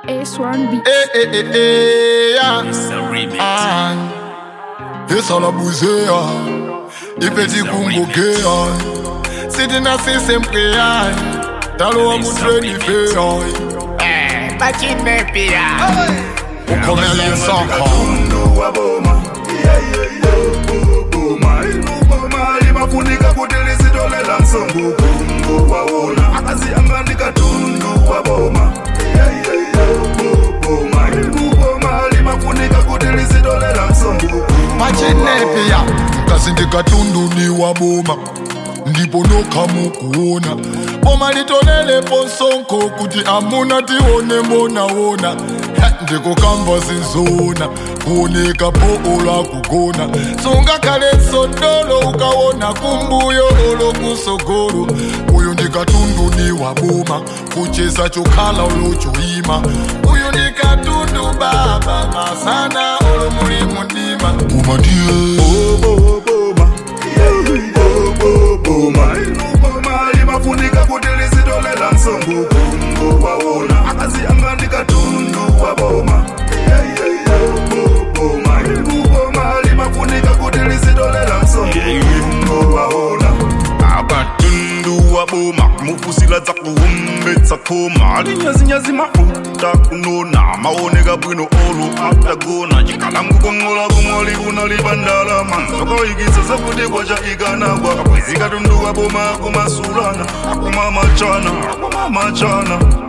A1B. Eh, eh, eh, eh, yeah. It's a remix. Ah. Esa la buzea ipeti kungokea sitina sisempea talo wa mutreni fea Bachine pia. ukomele saka Tundu wa boma Yeah, yeah, yeah. Bu- boma Ilu boma limafunika kuti lisitolela msongo kungu waona akazianganika tundu wa boma Yeah, yeah, yeah. Bu- boma Ilu boma limafunika kuti lisitolela msongo machinepea mkazi ndikatunduniwa boma ndipo nokhamukuona boma litolelepo nsonko kuti amuna tione monawona ndikukamba zizona kuoneka poola kugona sungakhale nsondolo ukawona kumbuyo olokusogolo uyu ndikatunduniwa boma kucheza chokhala olochoima uyu ndikatundu baba masana olomuli mundima boma ndiye Bo- boma Yeah, yeah, yeah. Bo- boma Ilu boma limafunika kuti lisitolela msongo kungu waona akazianganika tundu wa boma Yeah, yeah, yeah. Bo- boma Ilu boma limafunika kuti lisitolela msongo kungu waona akatundu wa boma mufusila dza kuhumbetsa khoma alinyazinyazi mafuta kunona maoneka bwino olo atagona chikalangu kongola kumoli kunalibandala manzokawikitsa zakuti kwacha ikanagwa kapwezi katundu wa boma akumasulana akumamachana akumamachana